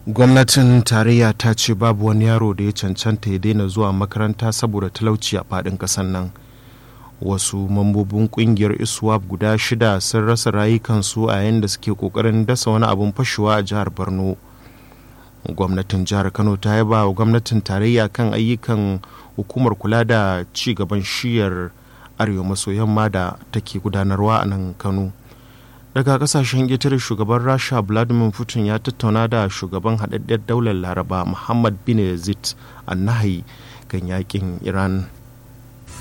gwamnatin tarayya ta ce babu wani yaro da ya cancanta ya daina zuwa makaranta saboda talauci a faɗin ƙasar nan wasu mambobin ƙungiyar iswap guda shida sun rasa rayukansu a yayin da suke ƙoƙarin dasa wani abin fashewa a jihar borno gwamnatin jihar kano ta yaba wa gwamnatin tarayya kan ayyukan hukumar kula da ci gaban shiyar arewa maso yamma da take gudanarwa a nan kano daga kasashen ƙetare shugaban rasha vladimir putin ya tattauna da shugaban haɗaɗɗiyar daular laraba muhammad bin yazid annahi kan yakin iran